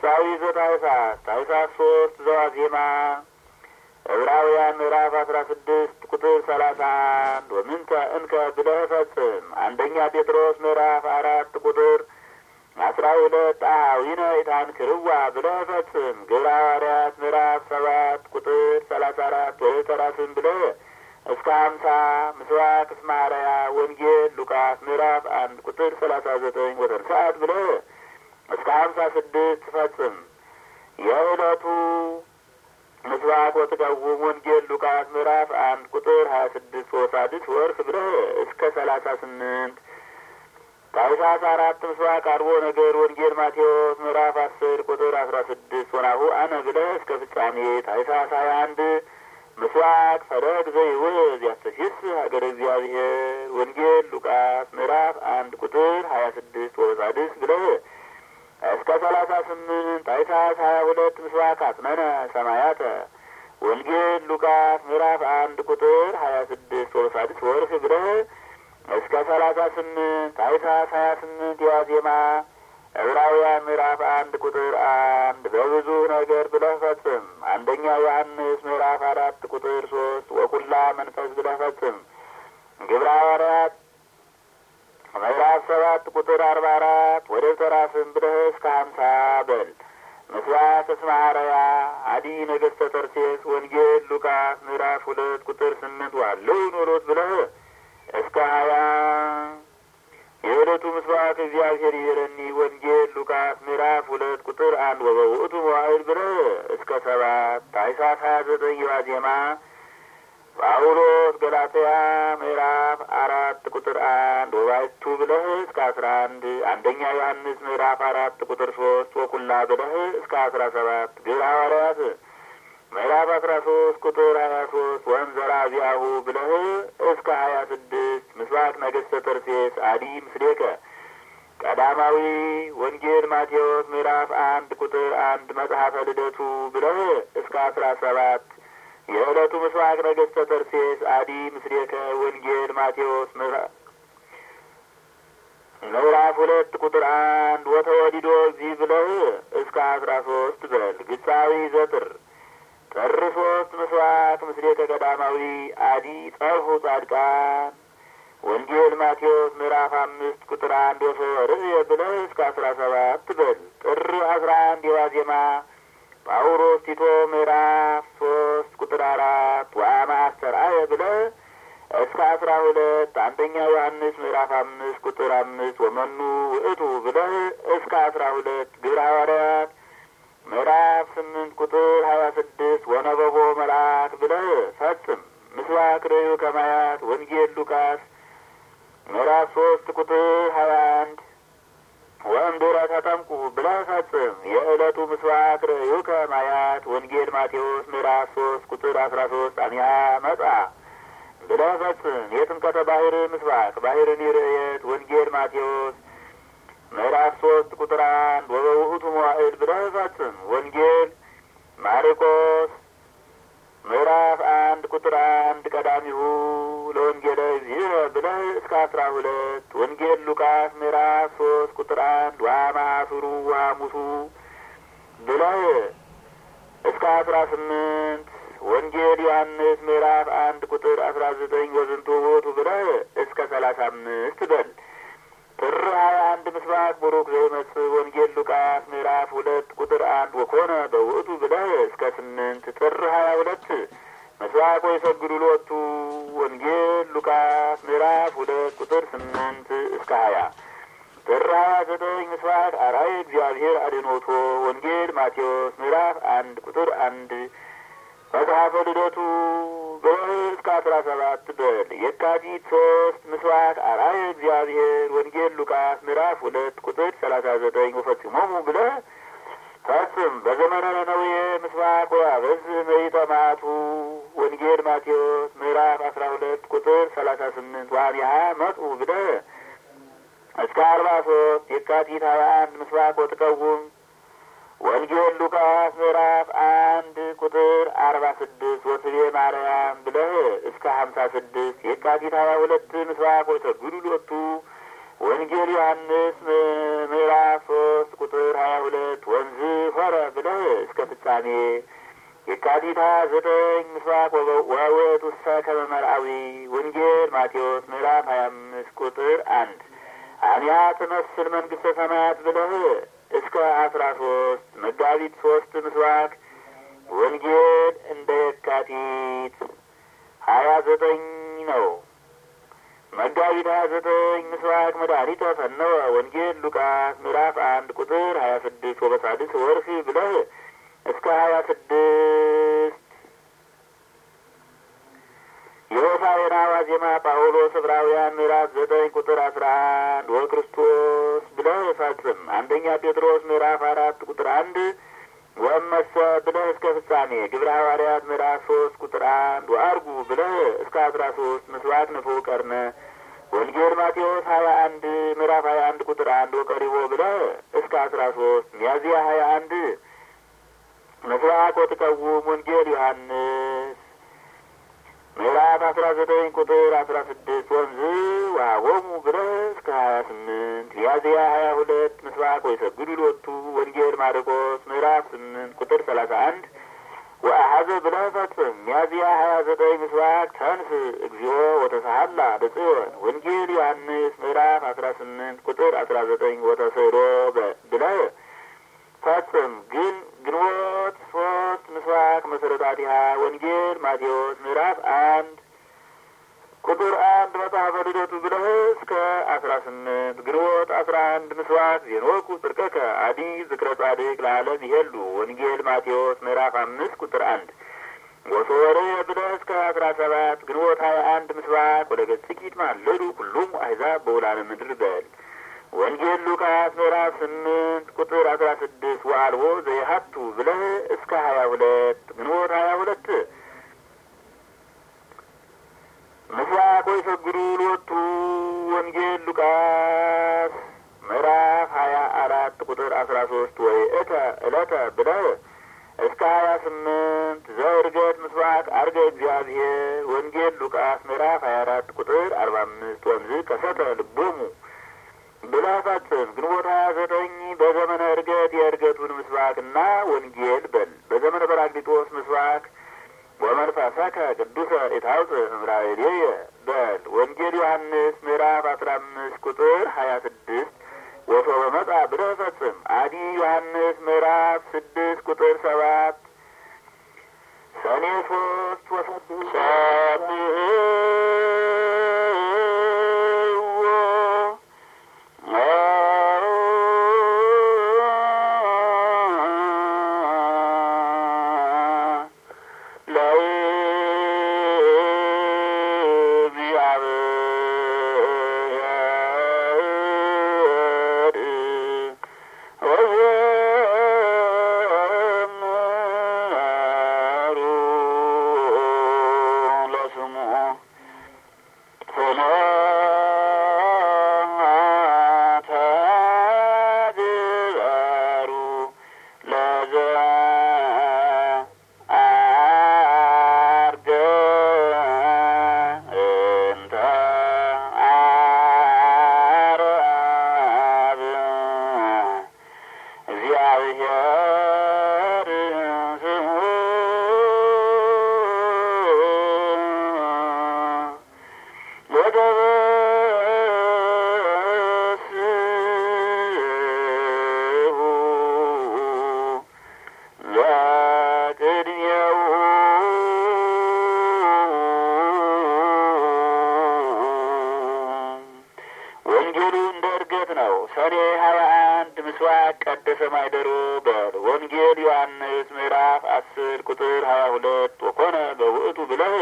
ግሳዊ ዘታኅሳስ ታኅሳስ ሶስት ዘዋዜማ ዕብራውያን ምዕራፍ አስራ ስድስት ቁጥር ሰላሳ አንድ ወምንተ እንከ ብለህ ፈጽም። አንደኛ ጴጥሮስ ምዕራፍ አራት ቁጥር አስራ ሁለት አኀዊነ ኢታንክርዋ ብለህ ፈጽም። ግብረ ሐዋርያት ምዕራፍ ሰባት ቁጥር ሰላሳ አራት ወተራስም ብለህ እስከ ሀምሳ ምስባክ እስመ አርአያ ወንጌል ሉቃስ ምዕራፍ አንድ ቁጥር ሰላሳ ዘጠኝ ወተንሥአት ብለህ እስከ ሀምሳ ስድስት ፈጽም። የዕለቱ ምስባክ ወትቀውም ወንጌል ሉቃስ ምዕራፍ አንድ ቁጥር ሀያ ስድስት ወሳድስ ወርፍ ብለህ እስከ ሰላሳ ስምንት ታኅሳስ አራት ምስባክ አርቦ ነገር ወንጌል ማቴዎስ ምዕራፍ አስር ቁጥር አስራ ስድስት ወናሁ አነ ብለህ እስከ ፍጻሜ ታኅሳስ ሀያ አንድ ምስባክ ፈለግ ዘይውዝ ያስተሲስ ሀገረ እግዚአብሔር ወንጌል ሉቃስ ምዕራፍ አንድ ቁጥር ሀያ ስድስት ወሳድስ ብለህ እስከ ሰላሳ ስምንት ታኅሳስ ሀያ ሁለት ምስባክ አጽነነ ሰማያተ ወንጌል ሉቃስ ምዕራፍ አንድ ቁጥር ሀያ ስድስት ወሳድስ ወርፍ ብለህ እስከ ሰላሳ ስምንት ታኅሳስ ሀያ ስምንት የዋዜማ ዕብራውያን ምዕራፍ አንድ ቁጥር አንድ በብዙ ነገር ብለህ ፈጽም። አንደኛ ዮሐንስ ምዕራፍ አራት ቁጥር ሶስት ወኩላ መንፈስ ብለህ ፈጽም። ግብረ ሐዋርያት ምዕራፍ ሰባት ቁጥር አርባ አራት ወደ ተራስም ብለህ እስከ ሀምሳ በል። ምስባክ እስመ አርአያ አዲ ነገሥተ ተርሴስ ወንጌል ሉቃስ ምዕራፍ ሁለት ቁጥር ስምንት ዋለው ኖሮት ብለህ እስከ ሀያ የዕለቱ ምስባክ እግዚአብሔር ይረኒ ወንጌል ሉቃስ ምዕራፍ ሁለት ቁጥር አንድ ወበውእቱ መዋዕል ብለህ እስከ ሰባት ታኅሳስ ሀያ ዘጠኝ ዋዜማ ጳውሎስ ገላትያ ምዕራፍ አራት ቁጥር አንድ ወባይቱ ብለህ እስከ አስራ አንድ አንደኛ ዮሐንስ ምዕራፍ አራት ቁጥር ሶስት ወኩላ ብለህ እስከ አስራ ሰባት ግብረ ሐዋርያት ምዕራፍ አስራ ሶስት ቁጥር ሀያ ሶስት ወንዘራ ዚያሁ ብለህ እስከ ሀያ ስድስት ምስባክ ነገሥተ ተርሴስ አዲ ምስሌከ ቀዳማዊ ወንጌል ማቴዎስ ምዕራፍ አንድ ቁጥር አንድ መጽሐፈ ልደቱ ብለህ እስከ አስራ ሰባት የዕለቱ ምስባክ ነገሥተ ተርሴስ አዲ ምስሌከ ወንጌል ማቴዎስ ምዕራፍ ሁለት ቁጥር አንድ ወተወዲዶ እዚህ ብለህ እስከ አስራ ሶስት በል ግሳዊ ዘጥር ጥር ሶስት ምስባክ ምስሌከ ቀዳማዊ አዲ ጸርሁ ጻድቃን ወንጌል ማቴዎስ ምዕራፍ አምስት ቁጥር አንድ ወሶርየ ብለህ እስከ አስራ ሰባት በል ጥር አስራ አንድ የዋዜማ ጳውሎስ ቲቶ ምዕራፍ ሶስት ቁጥር አራት ወአመ አስተርአየ ብለህ እስከ አስራ ሁለት አንደኛ ዮሐንስ ምዕራፍ አምስት ቁጥር አምስት ወመኑ ውእቱ ብለህ እስከ አስራ ሁለት ግብረ ሐዋርያት ምዕራፍ ስምንት ቁጥር ሀያ ስድስት ወነበቦ መልአክ ብለህ ፈጽም። ምስባክ ርእዩ ከማያት ወንጌል ሉቃስ ምዕራፍ ሶስት ቁጥር ሀያ አንድ ወእምድኅረ ተጠምቁ ብለህ ፈጽም። የዕለቱ ምስባክ ርእዩ ከማያት ወንጌል ማቴዎስ ምዕራፍ ሶስት ቁጥር አስራ ሶስት አሚሃ መጻ ብለህ ፈጽም። የጥምቀተ ባህር ምስባክ ባህርን ይርየት ወንጌል ማቴዎስ ምዕራፍ ሶስት ቁጥር አንድ ወበውእቱ መዋዕል ብለህ ፈጽም። ወንጌል ማርቆስ ምዕራፍ አንድ ቁጥር አንድ ቀዳሚሁ ለወንጌለ እግዚእነ ብለህ እስከ አስራ ሁለት ወንጌል ሉቃስ ምዕራፍ ሶስት ቁጥር አንድ ወሐማሱሩ ወሐሙሱ ብለህ እስከ አስራ ስምንት ወንጌል ዮሐንስ ምዕራፍ አንድ ቁጥር አስራ ዘጠኝ ወዝንቱ ውእቱ ብለህ እስከ ሰላሳ አምስት በል። ጥር ሀያ አንድ ምስባክ ቡሩክ ዘይመጽእ ወንጌል ሉቃስ ምዕራፍ ሁለት ቁጥር አንድ ወኮነ በውእቱ ብለህ እስከ ስምንት ጥር ሀያ ሁለት ምስባክ ወይሰግዱ ሎቱ ወንጌል ሉቃስ ምዕራፍ ሁለት ቁጥር ስምንት እስከ ሀያ ጥር ሀያ ዘጠኝ ምስባክ አርአየ እግዚአብሔር አድኅኖቶ ወንጌል ማቴዎስ ምዕራፍ አንድ ቁጥር አንድ መጽሐፈ ልደቱ ብለህ እስከ አስራ ሰባት በል። የካቲት ሶስት ምስባክ አርአየ እግዚአብሔር ወንጌል ሉቃስ ምዕራፍ ሁለት ቁጥር ሰላሳ ዘጠኝ ወፈጽሞሙ ብለህ ፈጽም። በዘመነ ነነዌ ምስባክ ወአበዝ መይተ መዓቱ ወንጌል ማቴዎስ ምዕራፍ አስራ ሁለት ቁጥር ሰላሳ ስምንት ወአሚሃ መጹ ብለህ እስከ አርባ ሶስት የካቲት ሀያ አንድ ምስባክ ወትቀውም ወንጌል ሉቃስ ምዕራፍ አንድ ቁጥር አርባ ስድስት ወስቤ ማርያም ብለህ እስከ ሀምሳ ስድስት የካቲት ሀያ ሁለት ምስባክ ወሰግዱ ሎቱ ወንጌል ዮሐንስ ምዕራፍ ሶስት ቁጥር ሀያ ሁለት ወንዝ ሆረ ብለህ እስከ ፍጻሜ የካቲት ሀያ ዘጠኝ ምስባክ ወውእቱ ውስተ ከመ መርአዊ ወንጌል ማቴዎስ ምዕራፍ ሀያ አምስት ቁጥር አንድ አብያ ትመስል መንግስተ ሰማያት ብለህ እስከ አስራ ሶስት መጋቢት ሶስት ምስባክ ወንጌል እንደ የካቲት ሀያ ዘጠኝ ነው። መጋቢት ሀያ ዘጠኝ ምስባክ መድኃኒተ ፈነወ ወንጌል ሉቃስ ምዕራፍ አንድ ቁጥር ሀያ ስድስት ወበሳድስ ወርህ ብለህ እስከ ሀያ ስድስት የሆሳዕና ዋዜማ ጳውሎስ ዕብራውያን ምዕራፍ ዘጠኝ ቁጥር አስራ አንድ ወክርስቶስ ብለህ ፈጽም። አንደኛ ጴጥሮስ ምዕራፍ አራት ቁጥር አንድ ወመሰ ብለህ እስከ ፍጻሜ ግብረ ሐዋርያት ምዕራፍ ሶስት ቁጥር አንድ ወአርጉ ብለህ እስከ አስራ ሶስት ምስባክ ንፉዕ ቀርነ ወንጌል ማቴዎስ ሀያ አንድ ምዕራፍ ሀያ አንድ ቁጥር አንድ ወቀሪቦ ብለህ እስከ አስራ ሶስት ሚያዝያ ሀያ አንድ ምስባክ ወትቀውም ወንጌል ዮሐንስ ምዕራፍ አስራ ዘጠኝ ቁጥር አስራ ስድስት ወንዝ ወሀቦሙ ብለህ እስከ ሀያ ስምንት ሚያዝያ ሀያ ሁለት ምስባክ ወይሰግዱ ሎቱ ወንጌል ማርቆስ ምዕራፍ ስምንት ቁጥር ሰላሳ አንድ ወአሐዘ ብለህ ፈጽም። ሚያዝያ ሀያ ዘጠኝ ምስባክ ተንስ እግዚኦ ወተሳሀላ በጽዮን ወንጌል ዮሐንስ ምዕራፍ አስራ ስምንት ቁጥር አስራ ዘጠኝ ወተስዕሎ ብለህ ፈጽም። ግን ግንቦት ሶስት ምስባክ መሰረታቲሃ ወንጌል ማቴዎስ ምዕራፍ አንድ ቁጥር አንድ መጽሐፈ ልደቱ ብለህ እስከ አስራ ስምንት ግንቦት አስራ አንድ ምስባክ ዜኖኩ ጽድቀከ አዲ ዝክረ ጻድቅ ለዓለም ይሄሉ ወንጌል ማቴዎስ ምዕራፍ አምስት ቁጥር አንድ ወሶወሬ ብለህ እስከ አስራ ሰባት ግንቦት ሀያ አንድ ምስባክ ወደ ገጽኪት ማለዱ ሁሉም አሕዛብ በውላነ ምድር በል ወንጌል ሉቃስ ምዕራፍ ስምንት ቁጥር አስራ ስድስት ወአልቦ ዘይሀቱ ብለህ እስከ ሀያ ሁለት ግንቦት ሀያ ሁለት ምስባክ ወይሰግዱ ሎቱ ወንጌል ሉቃስ ምዕራፍ ሀያ አራት ቁጥር አስራ ሶስት ወይ እተ እለተ ብለህ እስከ ሀያ ስምንት ዘእርገት ምስባክ አርገ እግዚአብሔር ወንጌል ሉቃስ ምዕራፍ ሀያ አራት ቁጥር አርባ አምስት ወንዝ ከሰተ ልቦሙ ብለህ ፈጽም። ግንቦት ሀያ ዘጠኝ በዘመነ እርገት የእርገቱን ምስባክና ወንጌል በል። በዘመነ ጰራቅሊጦስ ምስባክ ወመንፈሰከ ቅዱሰ ኢታውፅእ እምራእየ በል። ወንጌል ዮሐንስ ምዕራፍ አስራ አምስት ቁጥር ሀያ ስድስት ወሶበ መጻ ብለህ ፈጽም። አዲ ዮሐንስ ምዕራፍ ስድስት ቁጥር ሰባት ሰኔ ሶስት ወሰብሖ ሰኔ ሀያ አንድ ምስባክ ቀደሰ ማይደሮ በል ወንጌል ዮሐንስ ምዕራፍ አስር ቁጥር ሀያ ሁለት ወኮነ በውእቱ ብለህ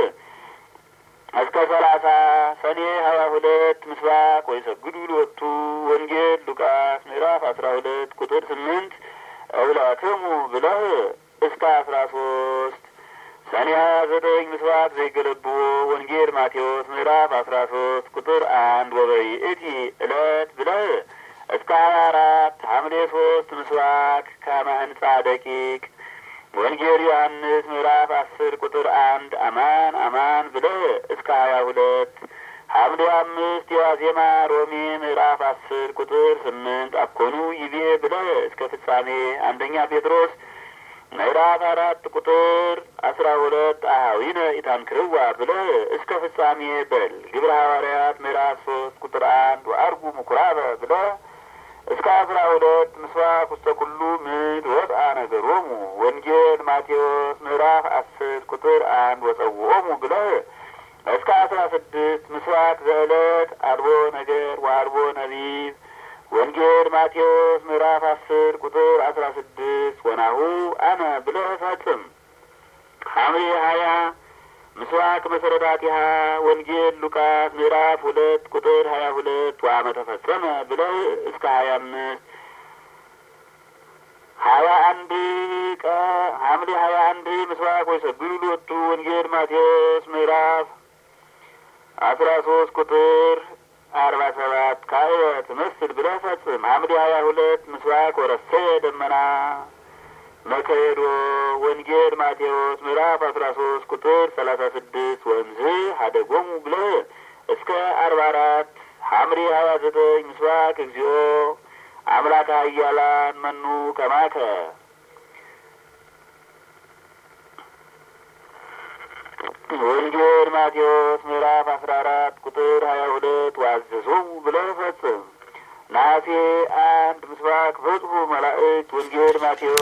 እስከ ሰላሳ ሰኔ ሀያ ሁለት ምስባክ ወይሰግዱ ሎቱ ወንጌል ሉቃስ ምዕራፍ አስራ ሁለት ቁጥር ስምንት እውላክሙ ብለህ እስከ አስራ ሶስት ሰኔ ሀያ ዘጠኝ ምስባክ ዘይገለብዎ ወንጌል ማቴዎስ ምዕራፍ አስራ ሶስት ቁጥር አንድ ወበይእቲ ዕለት ብለህ እስከ ሀያ አራት ሐምሌ ሶስት ምስባክ ከመ ሕንጻ ደቂቅ ወንጌል ዮሐንስ ምዕራፍ አስር ቁጥር አንድ አማን አማን ብለህ እስከ ሀያ ሁለት ሐምሌ አምስት የዋዜማ ሮሜ ምዕራፍ አስር ቁጥር ስምንት አኮኑ ይቤ ብለህ እስከ ፍጻሜ አንደኛ ጴጥሮስ ምዕራፍ አራት ቁጥር አስራ ሁለት አኀዊነ ኢታንክርዋ ብለህ እስከ ፍጻሜ በል። ግብረ ሐዋርያት ምዕራፍ ሶስት ቁጥር አንድ ወአርጉ ምኩራበ ብለህ እስከ አስራ ሁለት ምስባክ ውስተ ኩሉ ምድር ወጣ ነገሮሙ ወንጌል ማቴዎስ ምዕራፍ አስር ቁጥር አንድ ወጸውዖሙ ብለህ እስከ አስራ ስድስት ምስባክ ዘዕለት አልቦ ነገር ወአልቦ ነቢብ ወንጌል ማቴዎስ ምዕራፍ አስር ቁጥር አስራ ስድስት ወናሁ አነ ብለህ ፈጽም። ሐምሌ ሀያ ምስባክ መሰረታቲሃ ወንጌል ሉቃስ ምዕራፍ ሁለት ቁጥር ሀያ ሁለት ወአመ ተፈጸመ ብለህ እስከ ሀያ አምስት ሀያ አንድ ቀ ሐምሌ ሀያ አንድ ምስባክ ወይሰግዱ ሎቱ ወንጌል ማቴዎስ ምዕራፍ አስራ ሶስት ቁጥር አርባ ሰባት ካየ ትመስል ብለህ ፈጽም። ሐምሌ ሀያ ሁለት ምስባክ ወረሰ ደመና መከሄዶ ወንጌል ማቴዎስ ምዕራፍ አስራ ሶስት ቁጥር ሰላሳ ስድስት ወንዝ ሀደጎሙ ብለህ እስከ አርባ አራት ሐምሌ ሀያ ዘጠኝ ምስባክ እግዚኦ አምላከ ኃያላን መኑ ከማከ ወንጌል ማቴዎስ ምዕራፍ አስራ አራት ቁጥር ሀያ ሁለት ዋዘዞሙ ብለህ ፈጽም። ነሐሴ አንድ ምስባክ በጽሑ መላእክት ወንጌል ማቴዎስ